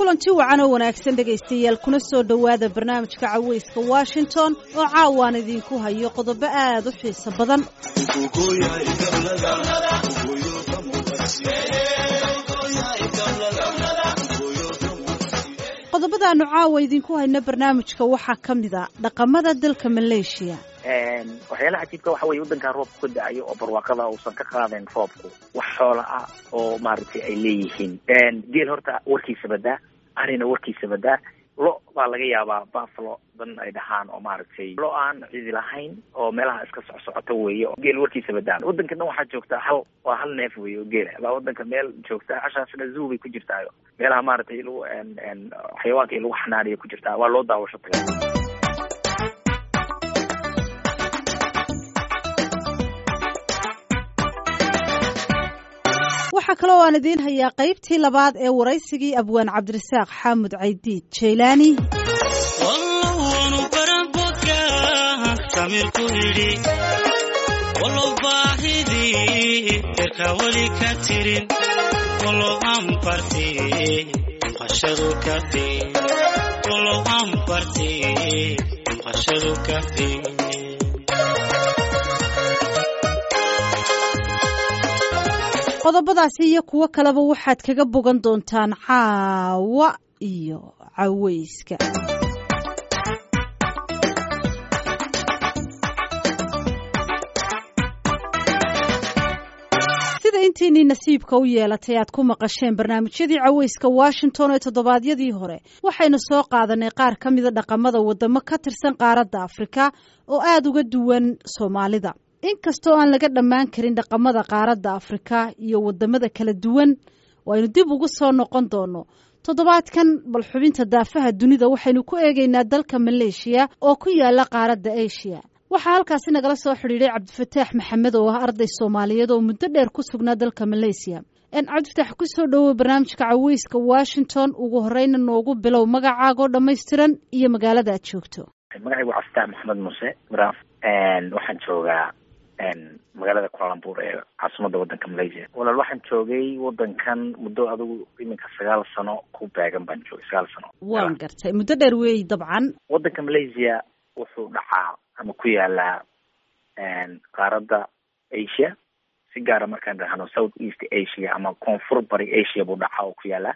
kulanti wacan oo wanaagsan dhegaystayaal kuna soo dhowaada barnaamijka caweyska washington oo caawaan idinku hayo qodobo aad u xiiso badan qodobadaanu caawa idinku hayno barnaamijka waxaa ka mid a dhaqamada dalka maleeshiya waxyaalaha cajiibka waxa weye waddankan roobku ka da-ayo oo barwaaqada uusan ka qaadayn roobku wax xoola ah oo maaragtay ay leeyihiin geel horta warkiisa badaa arina warkiisa badaa lo baa laga yaabaa buffalo dan ay dhahaan oo maaragtay lo aan cidi lahayn oo meelaha iska socsocota weeye geel warkiisa badaan waddanka dhan waxaa joogtaa hal waa hal neef weeye oo geela baa waddanka meel joogta hashaasna zoo bay ku jirtaayo meelaha maaragtay lagu xayawaanka i lagu xanaaniyo ku jirtaa waa loo daawasho taga waxaa kaloo aan idiin hayaa qaybtii labaad ee waraysigii abwaan cabdirasaaq xaamud caydiid jaylaani qodobadaasi iyo kuwo kaleba waxaad kaga bogan doontaan caawa iyo caweyska sida intiinii nasiibka u yeelatay aad ku maqasheen barnaamijyadii caweyska washington ee toddobaadyadii hore waxaynu soo qaadanay qaar ka mida dhaqamada wadamo ka tirsan qaaradda afrika oo aada uga duwan soomaalida inkastoo aan laga dhammaan karin dhaqamada qaaradda afrika iyo wadamada kala duwan oo aynu dib ugu soo noqon doono toddobaadkan bal xubinta daafaha dunida waxaynu ku eegaynaa dalka maleeshiya oo ku yaala qaaradda asia waxaa halkaasi nagala soo xidhiidhay cabdifataax maxamed oo ah arday soomaaliyeed oo muddo dheer ku sugnaa dalka maleysiya cabdifataax kusoo dhowow barnaamijka caweyska washington ugu horeyna noogu bilow magacaagoo dhammaystiran iyo magaalada aad joogto magacaygu cabdifataax maxamed muuse maraaf waxaan joogaa magaalada kulalambur ee caasimada waddanka malaysia walaal waxaan joogay waddankan muddo adigu iminka sagaal sano ku beegan baan joogay sagaal sano waan gartay muddo dheer weey dabcan waddanka malaysia wuxuu dhacaa ama ku yaalaa qaaradda asia si gaara markaan dhahno south east asia ama koonfur bari asia buu dhacaa oo ku yaalaa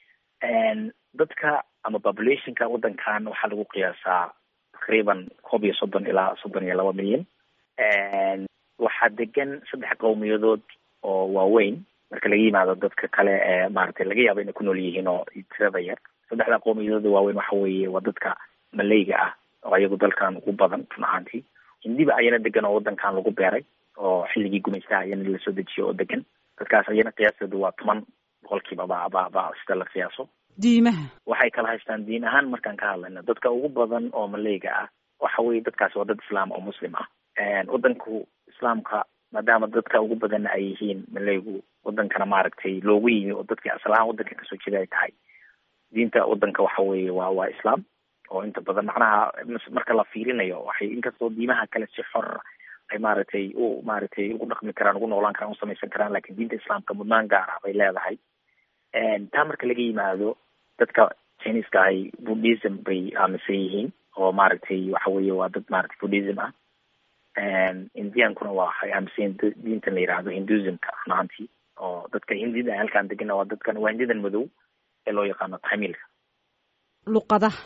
dadka ama populationka waddankan waxaa lagu qiyaasaa taqriiban koob iyo soddon ilaa soddon iyo laba milyan waxaa degan saddex qowmiyadood oo waaweyn marka laga yimaado dadka kale ee maaragtay laga yaabo inay ku nool yihiin oo tirada yar saddexda qowmiyadood waaweyn waxa weeye waa dadka maleyga ah oo ayagu dalkan ugu badan run ahaantii hindiba ayana degan oo waddankan lagu beeray oo xilligii gumaystaha ayana lasoo dejiyo oo degan dadkaas ayana qiyaasteedu waa toban boqolkiiba ba ba ba sida la qiyaaso diimaha waxay kala haystaan diin ahaan markaan ka hadlayno dadka ugu badan oo maleyga ah waxa weye dadkaasi waa dad islaam oo muslim ah waddanku islaamka maadaama dadka ugu badanna ay yihiin maleygu waddankana maaragtay loogu yimi oo dadkii asal ahaan waddanka kasoo jeeda ay tahay diinta waddanka waxa weeye waa waa islaam oo inta badan macnaha marka la fiirinayo waxay inkastoo diimaha kale si xor ay maaragtay u maaragtay ugu dhaqmi karaan ugu noolaan karaan u samaysan karaan lakin diinta islaamka mudnaan gaar ah bay leedahay taa marka laga yimaado dadka chineska ahay buddhism bay aaminsan yihiin oo maaragtay waxa weeye waa dad maaragtay buddhism ah indiankuna waa waxay aaminsan diintan la yihahdo hinduismka run ahaantii oo dadka hindida halkaan degana waa dadkan waa hindidan madow ee loo yaqaano tamilka luqadaha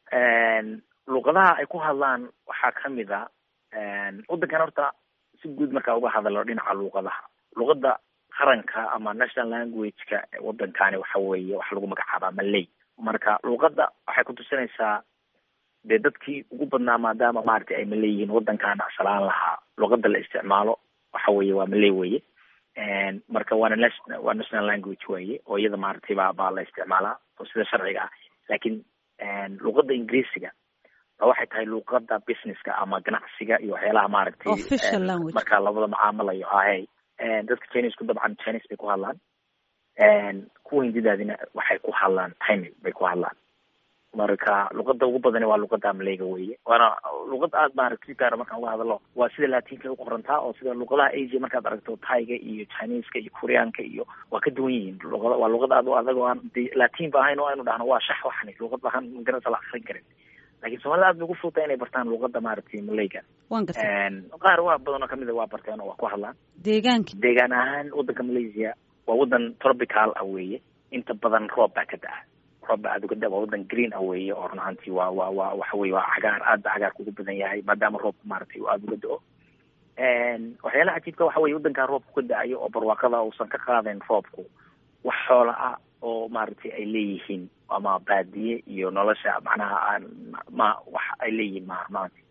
luqadaha ay ku hadlaan waxaa kamid a waddankan horta si guud markaa uga hadalo dhinaca luqadaha luqada qaranka ama national language-ka waddankani waxa weeye waxa lagu magacaabaa malay marka luqadda waxay kutusinaysaa dee dadkii ugu badnaa maadaama maaragtay ay malay yihiin waddankaana asalaan lahaa luqada la isticmaalo waxa weeye waa malay weye marka waana na waa national language weye oo iyada maaragtay baa baa la isticmaalaa oo sida sharciga ah laakiin luqada ingiriisiga ba waxay tahay luqada businesska ama ganacsiga iyo waxyaalaha maaragtay marka labada macaamalayo ahe dadka chinesku dabcan chines bay ku hadlaan kuwa hindidaadina waxay ku hadlaan timil bay ku hadlaan marka luqada ugu badani waa luqada maleyga weye waana luqad aad maaragta si gaara markaan uga hadalo waa sida latinka uqorantaa oo sida luqadaha asia markaad aragto taiga iyo chineska iyo koreanka iyo waa ka duwan yihiin luqada waa luqad aad u adag oo aan de latin ba ahayn oo aynu dhahno waa shax waxani luqad ahaan magarasa la akrin karin lakin soomaalida aad bay ugu fuduta inay bartaan luqada maaragtay maleyga wan garta qaar waa badan oo kamid a waa barteen oo waa ku hadlaan deegaanka deegaan ahaan wadanka malaysia waa wadan tropical ah weeye inta badan roob baa ka da-a roob baa aad uga da waa wadan green ah weeye oo run ahaantii waa waa waa waxa weye waa cagaar aad ba cagaarka ugu badan yahay maadaama roobka maaragtay aada uga da-o waxyaalaha cajiibka waxa weye wadankaa roobku ka da-ayo oo barwaaqada uusan ka qaadayn roobku wax xoola ah oo maaragtay ay leeyihiin ama baadiye iyo nolosha macnaha aan ma wax ay leeyihiin ma maanta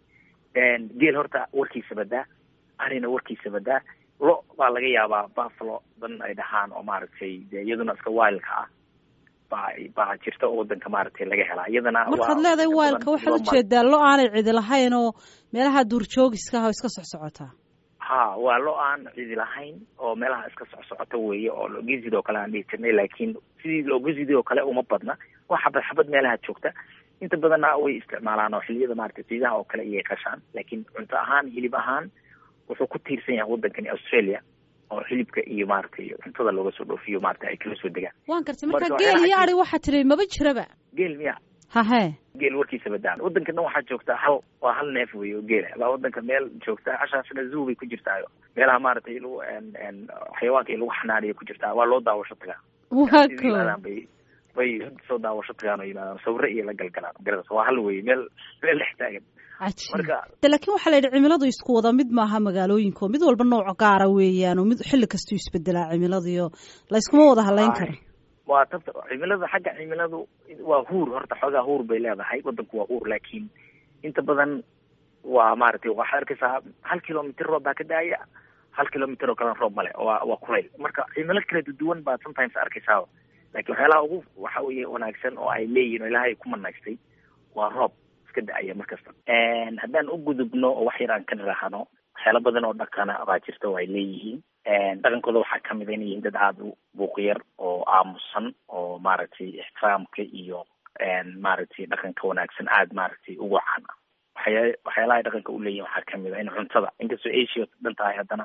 geel horta warkiisa badaa arina warkiisa badaa lo baa laga yaabaa buffalo dan ay dhahaan oo maaragtay de iyaduna iska wildka ah baa baa jirta oo wadanka maaragtay laga helaa iyadana markaad leedahay wildka waxaad ujeedaa lo aanay cidi lahayn oo meelaha duurjoogiska ah oo iska socsocotaa ha waa lo aan cidi lahayn oo meelaha iska socsocoto weeye oo logezid oo kale aan dhihi jirnay laakiin sidii logezid oo kale uma badna waa xabad xabad meelaha joogta inta badanna way isticmaalaan oo xiliyada maaragtay ciidaha oo kale iyay qashaan laakiin cunto ahaan hilib ahaan wuxuu ku tiirsan yahay wadankani australia oo hilibka iyo maaragtay cuntada looga soo dhoofiyo maaragtay ay kala soo degaan waan gartay marka geel iyo ari waxaa tiri maba jiraba geel miya hahe geel warkiisa badaan wadanka dhan waxaa joogta hal waa hal neef wey oo geela baa wadanka meel joogta cashaasna zoo bay ku jirtaayo meelaha maaragtay lagu xayawaanka lagu xanaaniyo ku jirtaa waa loo daawasho tagaa waa ko bay bay soo daawasho tagaan oo yimaadaan sawire iyo la galgalaan garadaas waa hal wey meel meel dhex taagan marka laakiin waxaa la yidhi cimiladu isku wada mid maaha magaalooyinka oo mid walba nooc gaara weeyaan oo mid xilli kastuu isbedelaa cimiladiyo layskuma wada halayn karo waa tabta cimilada xagga cimiladu waa huur horta xoogaa huur bay leedahay wadanku waa huur laakiin inta badan waa maaragtay waxaad arkaysaa hal kilomitr roob baa ka daaya hal kilomitr oo kalena roob male waa waa kulayl marka cimilo kala duwan baad sometimes arkaysaa laakiin waxyaalaha ugu waxa weye wanaagsan oo ay leeyihin oo ilaahay ku manaystay waa roob iska da-aya markasta haddaan u gudubno oo wax yar aan ka niraahno waxyaala badan oo dhaqana baa jirta oo ay leeyihiin dhaqankooda waxaa kamid a inay yihiin dad aada u buuqyar oo aamusan oo maaragtay ixtiraamka iyo maaragtay dhaqanka wanaagsan aada maaragtay ugu caan ah waxya waxyaalahay dhaqanka uleeyihin waxaa kamid a in cuntada inkastoo asia dhan tahay haddana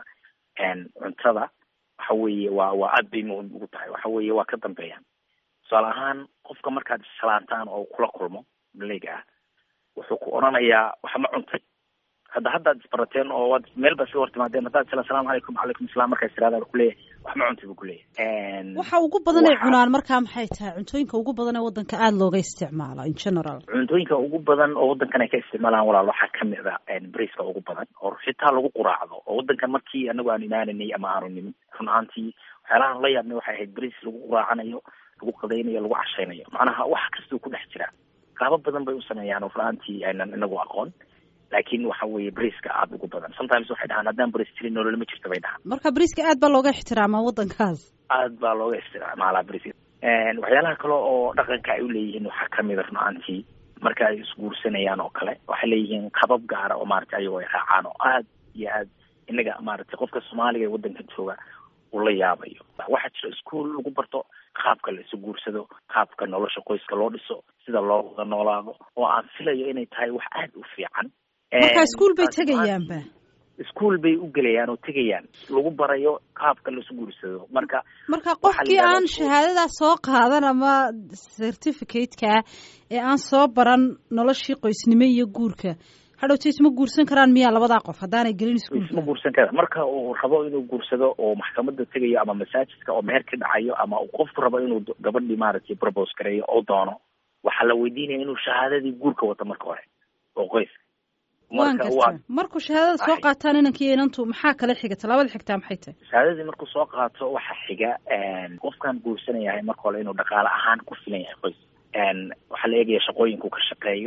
cuntada waxa weeye waa waa aad bay muhim ugu tahay waxa weeye waa ka dambeeyaan tusaale ahaan qofka markaad salaantaan oo kula kulmo maleyga ah wuxuu ku odhanayaa wax ma cuntay hadda haddaad isbarateen oo waad meel ba sii hortimaadeen haddaad tila asalaamu calaykum wacalaykum asalaam markaas tiraada kuleeyahay wax ma cuntay buu kuleeyahay waxa ugu badan ay cunaan markaa maxay tahay cuntooyinka ugu badan ee wadanka aada looga isticmaalo in general cuntooyinka ugu badan oo wadankan ay ka isticmaalaan walaal waxaa kamid a briska ugu badan oo xitaa lagu quraacdo oo wadankan markii anagu aan imaananay ama aanu nimin run ahaantii waxyaalahan la yaabnay waxay ahayd bris lagu quraacanayo lagu qadaynayo lagu cashaynayo macnaha wax kastuu ku dhex jira qaabo badan bay u sameeyaan oo furaantii aynan inagu aqoon laakiin waxa weeye briska aada ugu badan sometimes waxay dhahaan haddaan bris jirin nolol ma jirto bay dhahaan marka briska aad baa looga ixtiraamaa wadankaas aad baa looga isticmaalaa briska waxyaalaha kale oo dhaqanka ay uleeyihiin waxaa kamid a run ahaantii marka ay isguursanayaan oo kale waxay leeyihiin qabab gaara oo maaragtay ayagoo ay raacaan oo aad iyo aad inaga maaragtay qofka soomaaliga ee wadanka jooga uu la yaabayo waxaa jira iskuol lagu barto qaabka la isu guursado qaabka nolosha qoyska loo dhiso sida loo wada noolaado oo aan filayo inay tahay wax aada u fiican marka iskuol bay tegayaanba iskuol bay u gelayaan oo tegayaan lagu barayo qaabka laisu guursado marka marka qofkii aan shahaadadaa soo qaadan ama certificate-ka ee aan soo baran noloshii qoysnimo iyo guurka hadhowta isma guursan karaan miyaa labadaa qof haddaanay gelin iskuolka isma guursan karaan marka uu rabo inuu guursado oo maxkamada tegayo ama masaajidka oo meher ka dhacayo ama uu qofku rabo inuu gabadhii maaragtay propose gareeyo oo doono waxaa la weydiinaya inuu shahaadadii guurka wato marka hore oo qoyska wan garta markuu shahaadada soo qaataan inankii inantu maxaa kala xiga tallaabada xigtaa maxay tahay shahaadadii markuu soo qaato waxaa xiga qofkan guursanayahay marka hore inuu dhaqaale ahaan ku filan yahay qoys waxaa la eegaya shaqooyinku ka shaqeeyo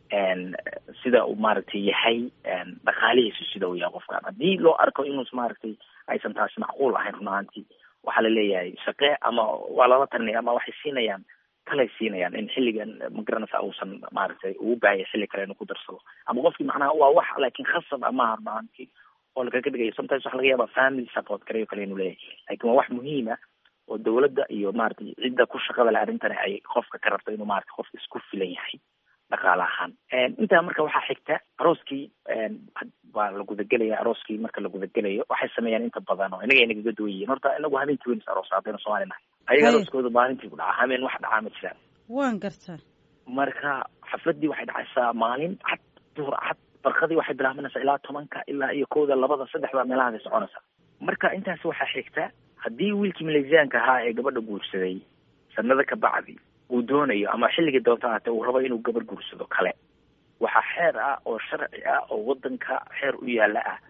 sida uu maaragtay yahay dhaqaalihiisu sida uu yahay qofkan haddii loo arko inus maaragtay aysan taasi macquul ahayn run ahaantii waxaa la leeyahay shaqe ama waa lala talinaya ama waxay siinayaan talay siinayaan in xilligan magaranaysa uusan maaragtay ugu baahaya xilli kale inuu ku darsado ama qofkii macnaha waa wax laakiin khasab amaha run ahaantii oo lakaga dhigayo sometimes waxa laga yaaba family support karayo kale inuu leeyahay lakin waa wax muhiima oo dawladda iyo maratay cidda ku shaqada leh arrintani ay qofka ka rabto inuu maratay qof isku filan yahay dhaqaale ahaan intaa marka waxaa xigta arooskii waa la gudagelaya arooskii marka la gudagelayo waxay sameeyaan inta badan oo inaga inagaga duwan yihiin horta inagu habeenkii weyn is aroos haddaynu soomaali nahay ayaga arooskooda maalintii ku dhaca habeen wax dhacaa ma jiraan waan gartaa marka xafladii waxay dhacaysaa maalin cad duhur cad barkadii waxay bilaabanaysaa ilaa tobanka ilaa iyo kowda labada saddexda meelahaasay soconaysaa marka intaas waxaa xigta haddii wiilkii maleysiyaanka ahaa ee gabadha guursaday sanado ka bacdi uu doonayo ama xilligii doonta ahatee uu rabo inuu gabar guursado kale waxaa xeer ah oo sharci ah oo wadanka xeer u yaala ah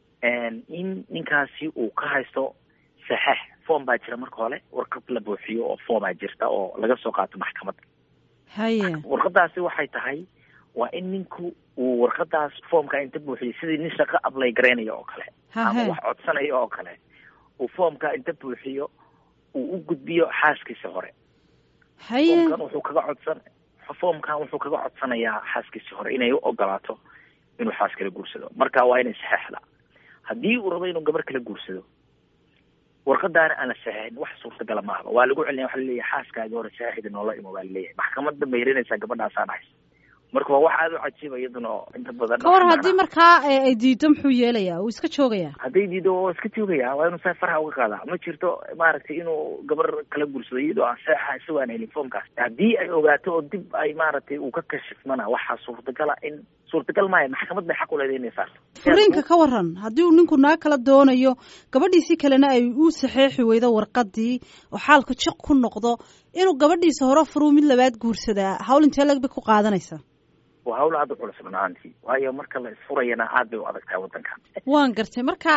in ninkaasi uu ka haysto saxeex form baa jira marka hore warqad la buuxiyo oo formaa jirta oo laga soo qaato maxkamadda haye warqadaasi waxay tahay waa in ninku uu warqadaas formka inta buuxiyo sidii nin shaqo ablay garaynayo oo kale ama wax codsanayo oo kale uu formka inta buuxiyo uu u gudbiyo xaaskiisa hore haye formkan wuxuu kaga codsan formkan wuxuu kaga codsanayaa xaaskiisi hore inay u ogolaato inuu xaas kala guursado marka waa inay saxeexda haddii uu rabo inuu gabar kala guursado warqadaana aan la saxeexin wax suurtagala maahaba waa lagu celinaya waxa laleeyahay xaaskaagi hore saxeexda noola imo baa laleeyahay maxkamadda mayrinaysaa gabadhaasaa dhahaysa marka waa wax aada u cajiiba iyaduna oo inta badan ka war haddii markaa ay diido muxuu yeelayaa uu iska joogayaa hadday diido oo iska joogaya waa inuu saa farxa uga qaadaa ma jirto maaragtay inuu gabar kala guursado iyadoo aan saxa isagoo aan helin formkaas haddii ay ogaato oo dib ay maaragtay uu ka kashifmana waxaa suurtagala in suurtagal maayo maxkamad bay xaq u leedahay inay saarto furiinka ka waran haddii uu ninku naag kala doonayo gabadhiisii kalena ay u saxeexi weydo warqadii oo xaalku jiq ku noqdo inuu gabadhiisa hore furuu mid labaad guursadaa hawl intee lag bay ku qaadanaysaa waa hawl aada u culus runaantii waayo marka la isfurayana aad bay u adag tahay waddankan waan gartay marka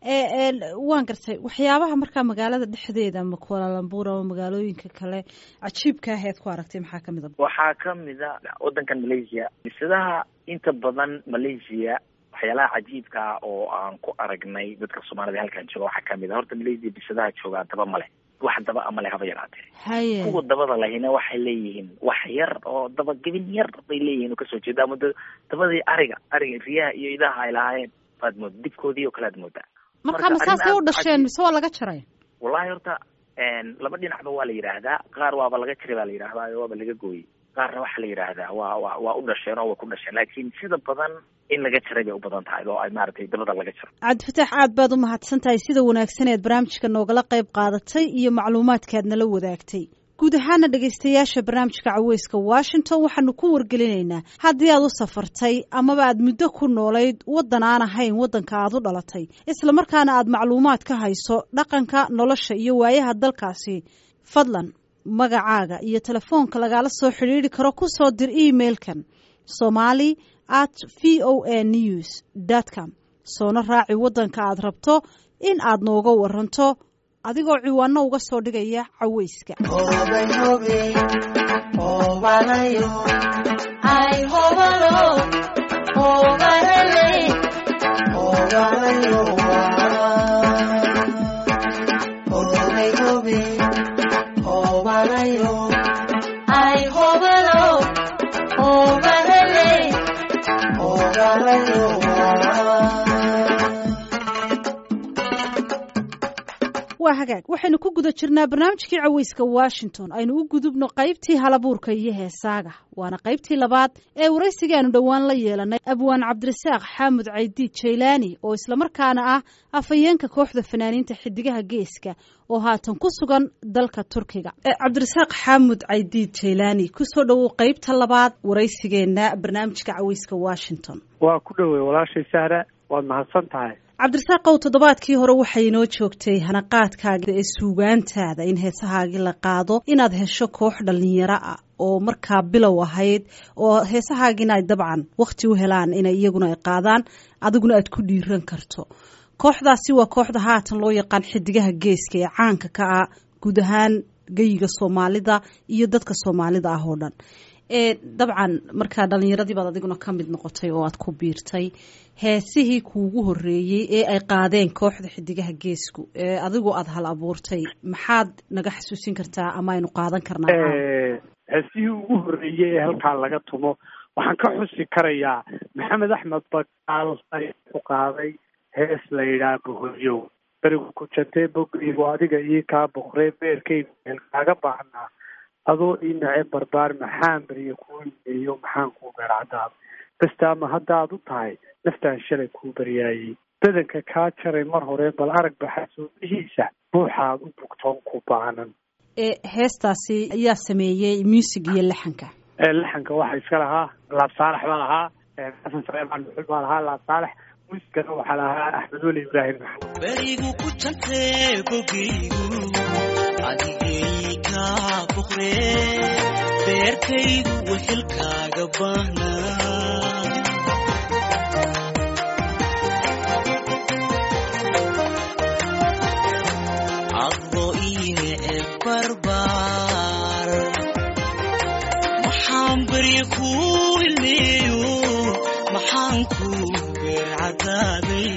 waan gartay waxyaabaha markaa magaalada dhexdeeda ama kualalambur ama magaalooyinka kale cajiibka aheed ku aragtay maxaa kamid a waxaa kamid a waddankan malaysia bisadaha inta badan malaysia waxyaalaha cajiibka ah oo aan ku aragnay dadka soomaalida halkan jooga waxaa kamid a horta malaysia bisadaha joogaa daba male wax daba ama le haba yaraatee haye kuwa dabada lahina waxay leeyihiin wax yar oo dabagebin yar bay leeyihiin oo kasoo jeeda ama dabadii ariga ariga riyaha iyo idaha ay lahaayeen baad mooda dibkoodii oo kale aad moodaa marka masaasay u dhasheen mise waa laga jaray wallahi horta laba dhinacba waa la yidhaahdaa qaar waaba laga jiray baa la yidhahdaa waaba laga gooyey qaarna waxaa la yidhaahdaa waa wa waa u dhasheen oo way ku dhasheen laakiin sida badan in laga jaray bay u badan tahay oo ay maaragtay dabada laga jaro cabdifataax aad baad u mahadsan tahay sida wanaagsan eed barnaamijka noogala qayb qaadatay iyo macluumaadkaad nala wadaagtay guud ahaana dhegaystayaasha barnaamijka caweyska washington waxaanu ku wargelinaynaa haddii aad u safartay amaba aad muddo ku noolayd waddan aan ahayn waddanka aad u dhalatay islamarkaana aad macluumaad ka hayso dhaqanka nolosha iyo waayaha dalkaasi fadlan magacaaga iyo telefoonka lagaala soo xidhiidri karo ku soo dir emailkan somali at v o a news dot com soona raaci waddanka aad rabto in aad nooga waranto adigoo ciwaano uga soo dhigaya caweyska waa hagaag waxaynu ku guda jirnaa barnaamijkii caweyska washington aynu u gudubno qaybtii halabuurka iyo heesaaga waana qaybtii labaad ee waraysigaanu dhowaan la yeelanay abwaan cabdirasaaq xaamud caydiid jaylaani oo islamarkaana ah afhayeenka kooxda fanaaniinta xidigaha geeska oo haatan ku sugan dalka turkiga cabdirasaaq xaamud caydiid jaylaani kusoo dhowow qaybta labaad waraysigeenna barnaamijka caweyska washington waa ku dhowey walaashay sahra waad mahadsan tahay cabdirasaaqow toddobaadkii hore waxay inoo joogtay hanaqaadkaaga ee suugaantaada in heesahaagii la qaado inaad hesho koox dhalinyaro ah oo markaa bilow ahayd oo heesahaagiina ay dabcan wakhti u helaan inay iyaguna ay qaadaan adiguna aad ku dhiiran karto kooxdaasi waa kooxda haatan loo yaqaan xidigaha geeska ee caanka ka ah guud ahaan geyiga soomaalida iyo dadka soomaalida ah oo dhan dabcan markaa dhalinyaradii baad adiguna ka mid noqotay oo aad ku biirtay heesihii kuugu horeeyey ee ay qaadeen kooxda xidigaha geesku ee adigoo aada hal abuurtay maxaad naga xasuusin kartaa ama aynu qaadan karnaa heesihii ugu horeeyey ee halkaa laga tumo waxaan ka xusi karayaa maxamed axmed bakaal ayaa ku qaaday hees la yidhaha boholyow berigu ku jantee bogaygu adiga ii kaa boqree beerkaygu meel kaaga baahnaa adoo ii nace barbaar maxaan beriya kuu imeeyo maxaan kuu beercadaab bastaama haddaad u tahay naftaan shalay kuu baryaayey badanka kaa jaray mar hore bal arag baxasuubihiisa buuxaad u bugtoon ku baanan heestaasi ayaa sameeyey muusig iyo laxanka laxanka waxaa iska lahaa laab saalax baa lahaa xasan sareemaan dhuxul baa lahaa laab saalax muusigana waxaa lahaa axmed weli ibraahim maxamed berigu ku jantee bogaygu adigay kaa boqre beerkaygu wehelkaaga baahnaa addo iine e barbaar maxaan berye kuu ilmeeyo maxaan kuu beercadaaday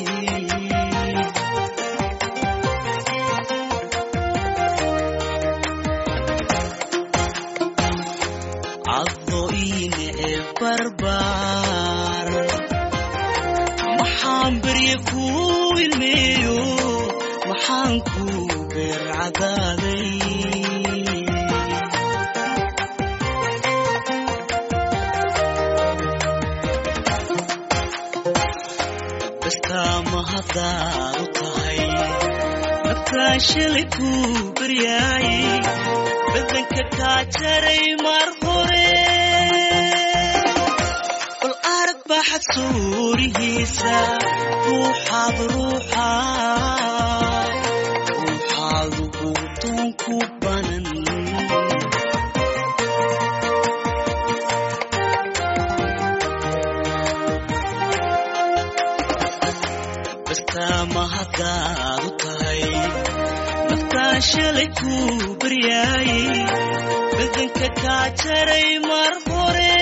addo iine e barbaar maxaan berye kuu ilmeeyo maxaan kuu beercadaaday bastaama haddaad u tahay naftaan shalay kuu baryaayey badanka kaa jaray mar hore bal arag baxad suurihiisa ruuxaad ruuxaad ruuxaadu buutoon ku banan bastaama haddaad u tahay naftaan shalay kuu baryaayey badanka kaa jaray mar hore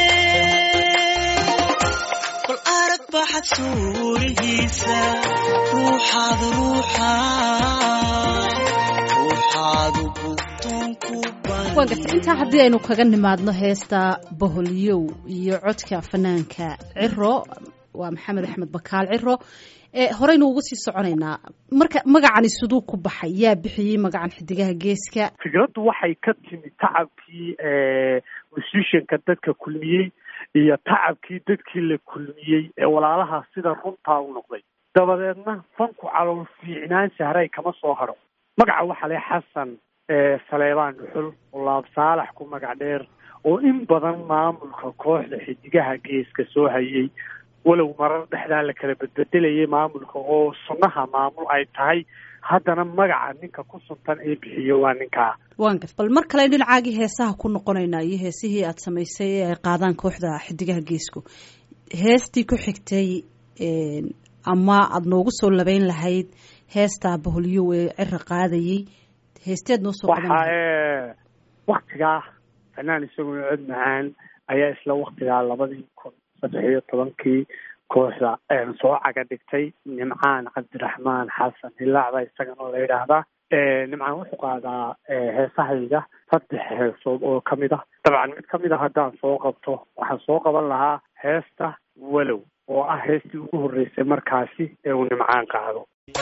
bal arag baxad suurihiisa ruuxaad ruuxaad ruuxaadu bugtoon ku waa garta intaa haddii aynu kaga nimaadno heesta boholyow iyo codka fanaanka ciro waa maxamed axmed bakaal ciro horeynu uga sii soconaynaa marka magacani siduu ku baxay yaa bixiyey magacan xidigaha geeska fikraddu waxay ka timi tacabkii musishanka dadka kulmiyey iyo tacabkii dadkii la kulmiyey ee walaalaha sida runtaa u noqday dabadeedna fanku calool fiicnaan sahray kama soo haro magaca waxaa le xasan saleebaan dhuxul oo laab saalax ku magac dheer oo in badan maamulka kooxda xidigaha geeska soo hayay walow marar dhexdaa la kala bedbedelayay maamulka oo sunnaha maamul ay tahay haddana magaca ninka ku suntan ee bixiyo waa ninkaa waan gart bal mar kale dhinacaagii heesaha ku noqonaynaa iyo heesihii aada samaysay ee ay qaadaan kooxda xidigaha geesku heestii ku xigtay ama aada noogu soo labeyn lahayd heestaa baholyow ee cira qaadayey heesteed noo soo qaban waxa waktigaa fanaan isaguna cod macaan ayaa isla waktigaa labadii kun saddex iyo tobankii kooxda soo caga dhigtay nimcaan cabdiraxmaan xasan hilaac baa isagana la yidhaahdaa nimcaan wuxuu qaadaa heesahayga saddex heesood oo kamid ah dabcan mid kamid a haddaan soo qabto waxaan soo qaban lahaa heesta walow oo ah heestii ugu horreysay markaasi ee uu nimcaan qaado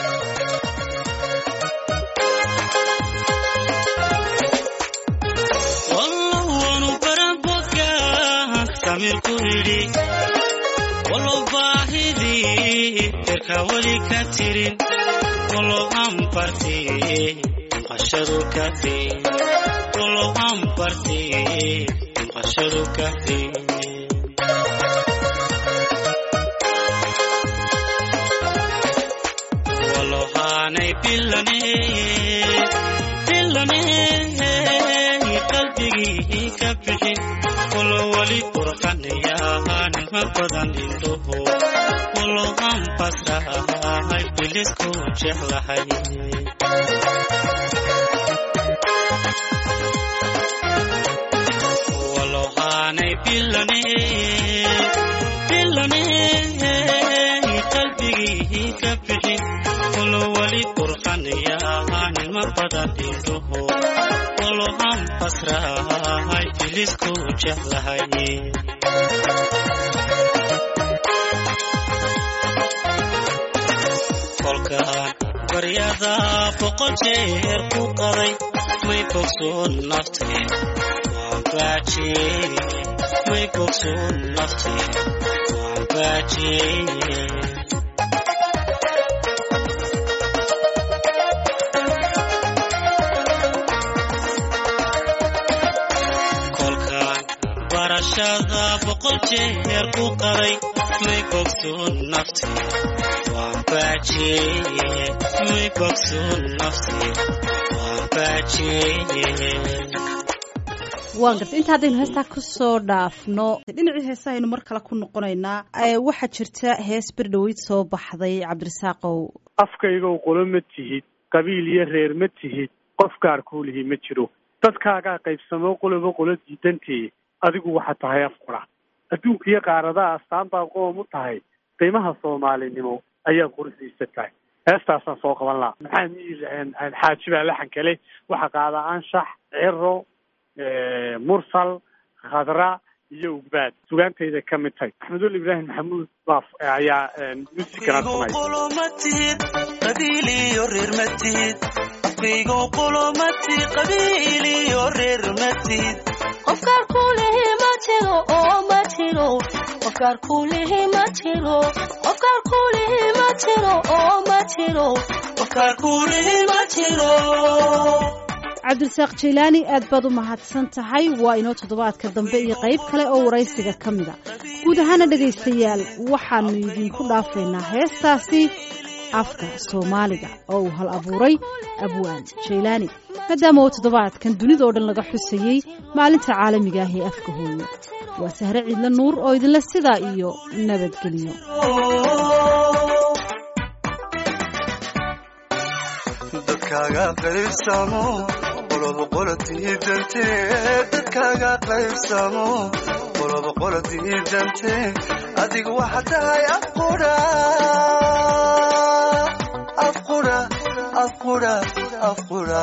walow baahidii jirka weli ka tirin walow aan barti maqashadu ka tin walow aan barti maqashadu ka tin walow haanay bilane bilane qalbigii ka bixin walow wali qurxanayaanima badan indhoho walow aan basrahay bilisku jeclahay walow haanay bilane bilane qalbigii ka bixin walow wali qurxanayaanima badan indhoho walow aan basrahay bilisku jeclahay kolkaan baryada boqol jeer ku qaday may bogsoon naftee waan baajiyey may bogsoon naftee waan baajiyey kolkaan barashada boqol jeer ku qaday may bogsoon naftee waan baajiyey may bogsoon naftee waan baajiyey waan gartay inta haddaynu heestaa kusoo dhaafno dhinacii heesahaynu mar kale ku noqonaynaa ee waxaa jirta hees berdhaweyd soo baxday cabdirasaaqow afkaygow qolo ma tihid qabiil iyo reer ma tihid qof gaar kuulihi ma jiro dadkaagaa qaybsamo qoloba qolo diidantee adigu waxaa tahay afqura adduunka iyo qaaradaha astaan baa qoom u tahay qiimaha soomaalinimo ayaa quruxdiisa tahay heestaasaan soo qaban lahaa maxaa miir xaaji baa laxan kale waxaa qaada anshax ciro mursal khadra iyo ugbaad sugaantayda ka mid tahay axmedul ibraahim maxamuud baaf ayaa muusikana samay qoloma tihid qabiil iyo reer ma tihid afkaygo qoloma tihid qabiil iyo reer ma tihid qofkaar kuulihi ma jiro oo ma jiro qofkaar kuulihi ma jiro qofkaar kuulihi ma jiro oo ma jiro qofkaar kuulihi ma jiro cabdirasaaq jaylaani aad baad u mahadsan tahay waa inoo toddobaadka dambe iyo qayb kale oo waraysiga ka mida guud ahaana dhegaystayaal waxaannu idinku dhaafaynaa heestaasi afka soomaaliga oo uu hal abuuray abwaan jaylaani maadaama oo toddobaadkan dunidao dhan laga xusayey maalinta caalamiga ah ee afka hooyo waa sahre ciidle nuur oo idinle sidaa iyo nabadgelyo dadkaaga qaybsamo qoloba qola diidante dadkaaga qaybsamo qoloba qola diidante adigu waxa tahay afqudha afqudha afqudha afqudha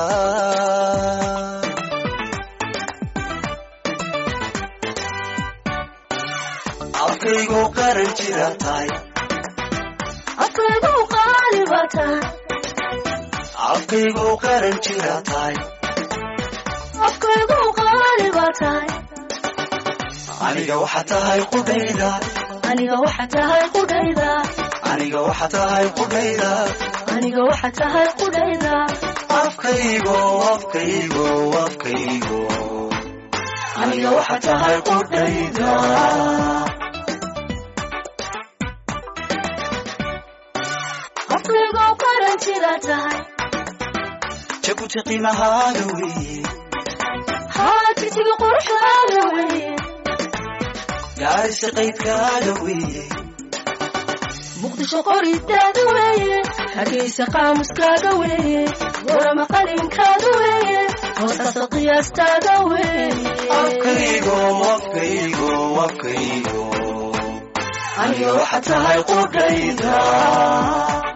afkaygu qaran jira tahay afkaygu qaali baa tahay afkaygu qaran jira tahay afkaygu qaali baa tahay aniga waxa tahay qudhayda aniga waxa tahay qudhayda aniga waxa tahay qudhayda aniga waxa tahay qudhayda afkaygo afkaygo afkaygo aniga waxa tahay qudhayda afkaygu qaran jira tahay jabuti qiimahaaga weeye haajitiga quruxdaada weeye gaarisa qaydkaaga weeye muqdisho qoridaada weeye hargeysa qaamuskaaga weeye warama qalinkaada weeye hoosasa qiyaastaada weeye afkaygo afkaygo afkaygo aniga waxa tahay qudhayda